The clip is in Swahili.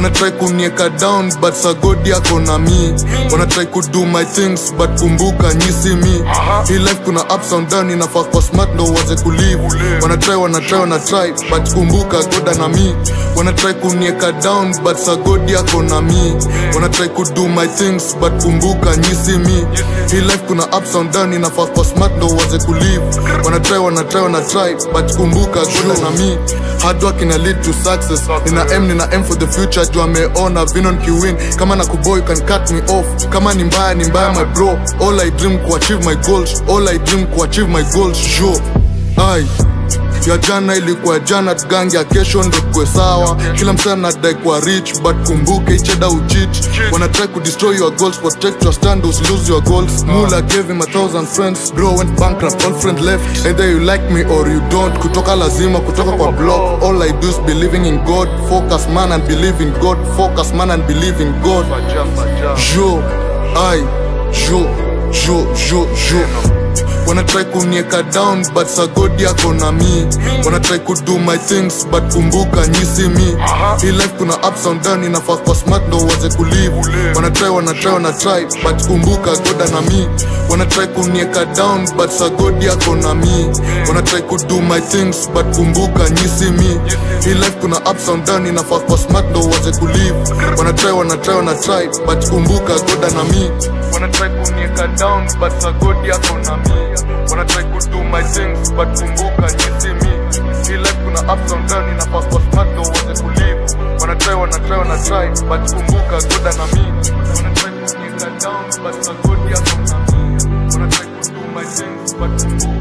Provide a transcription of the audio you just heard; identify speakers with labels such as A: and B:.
A: wanna try kunieka down but sagodi yako na mi wanna try kudo my things but kumbuka nyisi mi hii life kuna ups and down inafaa kwa smart ndo uwaze kulive wanna try wanna try wanna try but kumbuka goda na mi wanna try kunieka down but sagodi yako na mi wanna try kudo my things but kumbuka nyisi mi hii life kuna ups and down inafaa kwa smart ndo uwaze kulive wanna try wanna try wanna try but kumbuka goda na mi hard work ina lead to success nina m nina m for the future juu ameona vinon kiwin kama na kuboy you can cut me off kama ni mbaya ni mbaya my bro all i dream kuachieve my goals all i dream kuachieve my goals sure ai ya jana ilikuwa jana tugange ya kesho ndo kwe sawa kila msana nadai kwa rich but kumbuke icheda uchich wanna try to destroy your goals protect your stand lose your goals mula gave him a thousand friends bro went bankrupt all friend left either you like me or you don't kutoka lazima kutoka kwa block all i do is believing in god focus man and believe in god focus man and believe in god jo ai jo jo jo jo wanna try kunieka down but sagodi yako na mi wanna try kudo my things but kumbuka nyisi mi hii life kuna ups and down inafaa kwa smart ndo uwaze kulive wanna try wanna try wanna try but kumbuka goda na mi wanna try kunieka down but sagodi yako na mi wanna try kudo my things but kumbuka nyisi mi hii life kuna ups and down inafaa kwa smart ndo uwaze kulive wanna try wanna try wanna try but kumbuka goda na mi wanna try kunieka down but sagodi yako na mi wanna try kudo my things but kumbuka nyisi mi hii life kuna ups and down inafaa kwa smart ndo uwaze kulive wanna try wanna try wanna try but kumbuka goda na mi wanna try kunieka down but sagodi yako na mi wanna try kudo my things but kumbuka